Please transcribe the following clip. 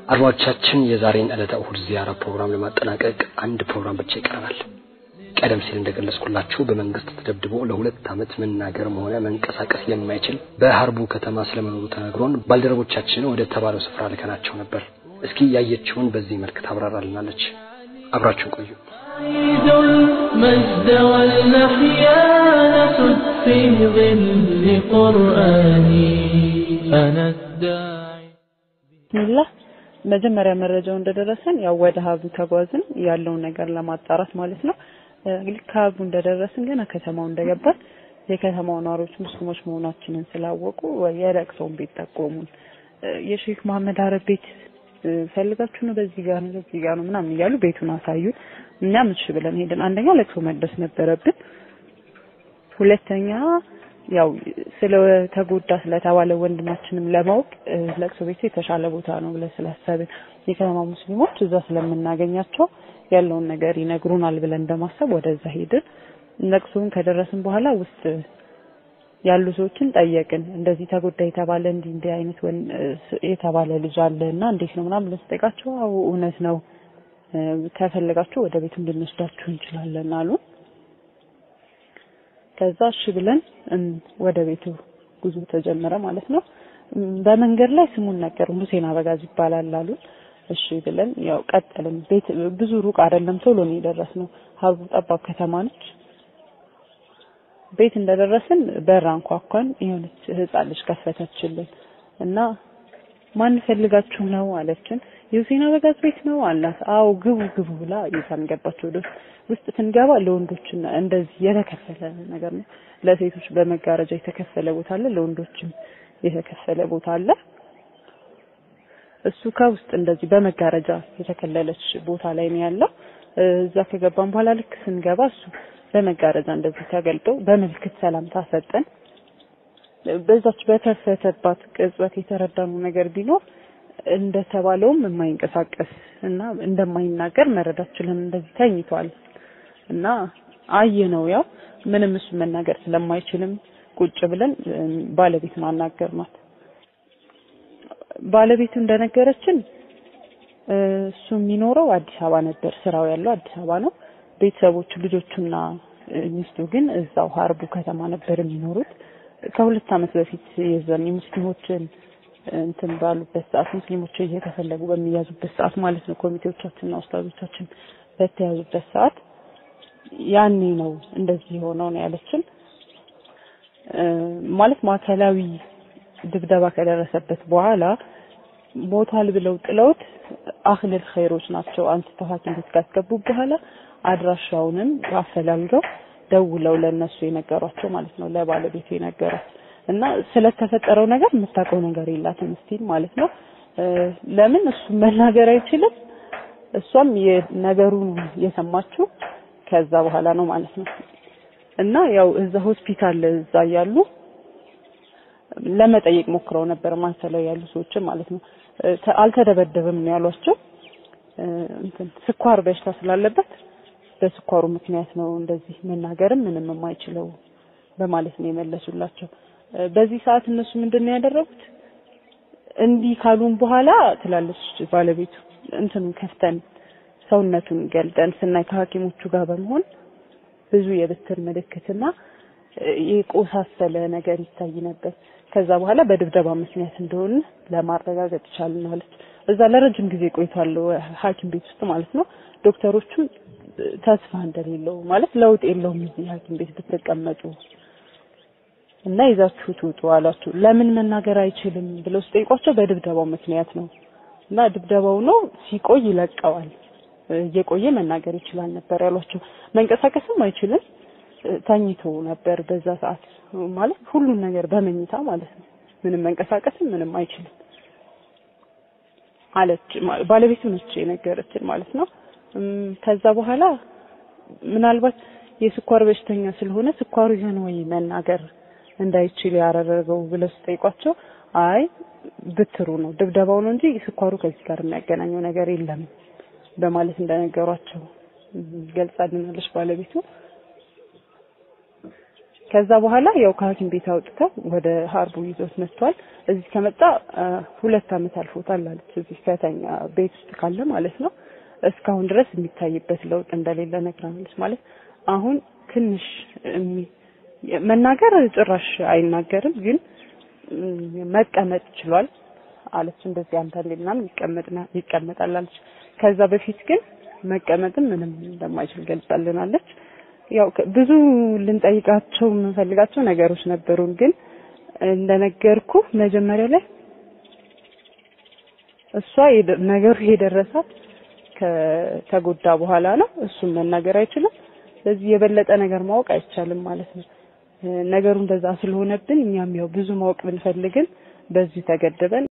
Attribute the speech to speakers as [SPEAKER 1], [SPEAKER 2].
[SPEAKER 1] አድማጮቻችን የዛሬን ዕለተ እሁድ ዚያራ ፕሮግራም ለማጠናቀቅ አንድ ፕሮግራም ብቻ ይቀርባል። ቀደም ሲል እንደገለጽኩላችሁ በመንግስት ተደብድቦ ለሁለት ዓመት መናገርም ሆነ መንቀሳቀስ የማይችል በሀርቡ ከተማ ስለመኖሩ ተነግሮን ባልደረቦቻችን ወደ ተባለው ስፍራ ልከናቸው ነበር። እስኪ ያየችውን በዚህ መልክ ታብራራልናለች። አብራችሁን ቆዩ።
[SPEAKER 2] عيد المجد والمحيا نسد في ظل قرآني أنا الداعي
[SPEAKER 3] ቢስሚላህ መጀመሪያ መረጃው እንደደረሰን ያው ወደ ሀቡ ተጓዝን ያለውን ነገር ለማጣራት ማለት ነው። ልክ ሀቡ እንደደረስን ገና ከተማው እንደገባን የከተማው ነዋሪዎች ሙስሊሞች መሆናችንን ስላወቁ የለቅሶውን ቤት ጠቆሙን። የሼክ መሐመድ አረብ ቤት ፈልጋችሁ ነው በዚህ ጋር ነው በዚህ ጋር ነው ምናምን እያሉ ቤቱን አሳዩን። እኛም እሺ ብለን ሄድን። አንደኛ ለቅሶ መድረስ ነበረብን። ሁለተኛ ያው ስለተጎዳ ስለተባለ ወንድማችንም ለማወቅ ለቅሶ ቤቱ የተሻለ ቦታ ነው ብለን ስላሰብን የከተማ ሙስሊሞች እዛ ስለምናገኛቸው ያለውን ነገር ይነግሩናል ብለን በማሰብ ወደዛ ሄድን። ለቅሶውን ከደረስን በኋላ ውስጥ ያሉ ሰዎችን ጠየቅን። እንደዚህ ተጎዳ የተባለ እንዲህ እንዲህ አይነት የተባለ ልጅ አለ እና እንዴት ነው ምናምን ብለን ስጠይቃቸው አዎ እውነት ነው ከፈለጋችሁ ወደ ቤቱ እንድንወስዳችሁ እንችላለን አሉ። ከዛ እሺ ብለን ወደ ቤቱ ጉዞ ተጀመረ ማለት ነው። በመንገድ ላይ ስሙን ነገሩን ሁሴን አበጋዝ ይባላል አሉ። እሺ ብለን ያው ቀጠልን። ቤት ብዙ ሩቅ አይደለም፣ ቶሎ ነው የደረስነው። ሀቡ ጠባብ ከተማ ነች። ቤት እንደደረስን በር አንኳኳን። የሆነች ህፃን ልጅ ከፈተችልን እና ማን ፈልጋችሁ ነው አለችን። የሁሴን አበጋዝ ቤት ነው አላት። አዎ ግቡ ግቡ ብላ ይዛን ገባች ወደ ውስጥ። ውስጥ ስንገባ ለወንዶችና እንደዚህ የተከፈለ ነገር ነው። ለሴቶች በመጋረጃ የተከፈለ ቦታ አለ፣ ለወንዶችም የተከፈለ ቦታ አለ። እሱ ከውስጥ እንደዚህ በመጋረጃ የተከለለች ቦታ ላይ ነው ያለው። እዛ ከገባን በኋላ ልክ ስንገባ እሱ በመጋረጃ እንደዚህ ተገልጦ በምልክት ሰላምታ ሰጠን። በዛች በከፈተባት ቅጽበት የተረዳነው ነገር ቢኖር እንደተባለውም የማይንቀሳቀስ እና እንደማይናገር መረዳት ችለን እንደዚህ ተኝቷል እና አየ ነው ያው ምንም እሱ መናገር ስለማይችልም ቁጭ ብለን ባለቤቱን አናገርናት። ባለቤቱ እንደነገረችን እሱ የሚኖረው አዲስ አበባ ነበር፣ ስራው ያለው አዲስ አበባ ነው። ቤተሰቦቹ ልጆቹና ሚስቱ ግን እዛው ሀርቡ ከተማ ነበር የሚኖሩት። ከሁለት ዓመት በፊት የዛን የሙስሊሞችን እንትን ባሉበት ሰዓት ሙስሊሞች እየተፈለጉ በሚያዙበት ሰዓት ማለት ነው ኮሚቴዎቻችንና ኡስታዞቻችን በተያዙበት ሰዓት ያኔ ነው እንደዚህ የሆነው ነው ያለችን። ማለት ማዕከላዊ ድብደባ ከደረሰበት በኋላ ሞቷል ብለው ጥለውት አህለል ኸይሮች ናቸው አንስተው ሐኪም ቤት ካስገቡ በኋላ አድራሻውንም አፈላልገው ደውለው ለነሱ የነገሯቸው ማለት ነው ለባለቤቱ የነገሯት እና ስለተፈጠረው ነገር የምታውቀው ነገር የላትም ስቲል ማለት ነው። ለምን እሱ መናገር አይችልም፣ እሷም የነገሩን የሰማችው ከዛ በኋላ ነው ማለት ነው። እና ያው እዛ ሆስፒታል እዛ ያሉ ለመጠየቅ ሞክረው ነበር ማንሰለው ያሉ ሰዎችን ማለት ነው። አልተደበደበም ነው ያሏቸው። እንትን ስኳር በሽታ ስላለበት በስኳሩ ምክንያት ነው እንደዚህ መናገርም ምንም የማይችለው በማለት ነው የመለሱላቸው። በዚህ ሰዓት እነሱ ምንድን ነው ያደረጉት? እንዲህ ካሉን በኋላ ትላለች ባለቤቱ እንትኑን ከፍተን ሰውነቱን ገልጠን ስናይ ከሐኪሞቹ ጋር በመሆን ብዙ የብትር ምልክትና የቆሳሰለ ነገር ይታይ ነበር። ከዛ በኋላ በድብደባ ምክንያት እንደሆነ ለማረጋገጥ ይቻልን ማለት እዛ ለረጅም ጊዜ ቆይቷል ሐኪም ቤት ውስጥ ማለት ነው። ዶክተሮቹ ተስፋ እንደሌለው ማለት ለውጥ የለውም እዚህ ሐኪም ቤት ብትቀመጡ እና ይዛችሁት ውጡ አሏቸው። ለምን መናገር አይችልም ብለው ሲጠይቋቸው በድብደባው ምክንያት ነው እና ድብደባው ነው ሲቆይ ይለቀዋል፣ እየቆየ መናገር ይችላል ነበር ያሏቸው። መንቀሳቀስም አይችልም ተኝቶ ነበር በዛ ሰዓት ማለት ሁሉን ነገር በመኝታ ማለት ነው። ምንም መንቀሳቀስም ምንም አይችልም አለች ባለቤቱ ነች የነገረችን ማለት ነው። ከዛ በኋላ ምናልባት የስኳር በሽተኛ ስለሆነ ስኳሩ ይሆን ወይ መናገር እንዳይችል ያደረገው ብለው ሲጠይቋቸው አይ ብትሩ ነው ድብደባው ነው እንጂ ስኳሩ ከዚህ ጋር የሚያገናኘው ነገር የለም በማለት እንደነገሯቸው ገልጻልናለች ባለቤቱ። ከዛ በኋላ ያው ከሐኪም ቤት አውጥተው ወደ ሀርቡ ይዞት መጥቷል። እዚህ ከመጣ አ፣ ሁለት ዓመት አልፎታል አለች። እዚህ ከተኛ ቤት ውስጥ ካለ ማለት ነው። እስካሁን ድረስ የሚታይበት ለውጥ እንደሌለ ነግራናለች። ማለት አሁን ትንሽ እሚ- መናገር ጭራሽ አይናገርም፣ ግን እም፣ መቀመጥ ችሏል አለች። እንደዚህ አንዳንዴ ምናምን ይቀመጥና ይቀመጣል አለች። ከዛ በፊት ግን መቀመጥም ምንም እንደማይችል ገልጻልናለች። ያው ከ- ብዙ ልንጠይቃቸው የምንፈልጋቸው ነገሮች ነበሩን፣ ግን እንደነገርኩ መጀመሪያ ላይ እሷ የደ- ነገሩ የደረሳት ከተጎዳ በኋላ ነው። እሱም መናገር አይችልም። ስለዚህ የበለጠ ነገር ማወቅ አይቻልም ማለት ነው። እ፣ ነገሩ እንደዛ ስለሆነብን እኛም ያው ብዙ ማወቅ ብንፈልግን በዚህ ተገደበን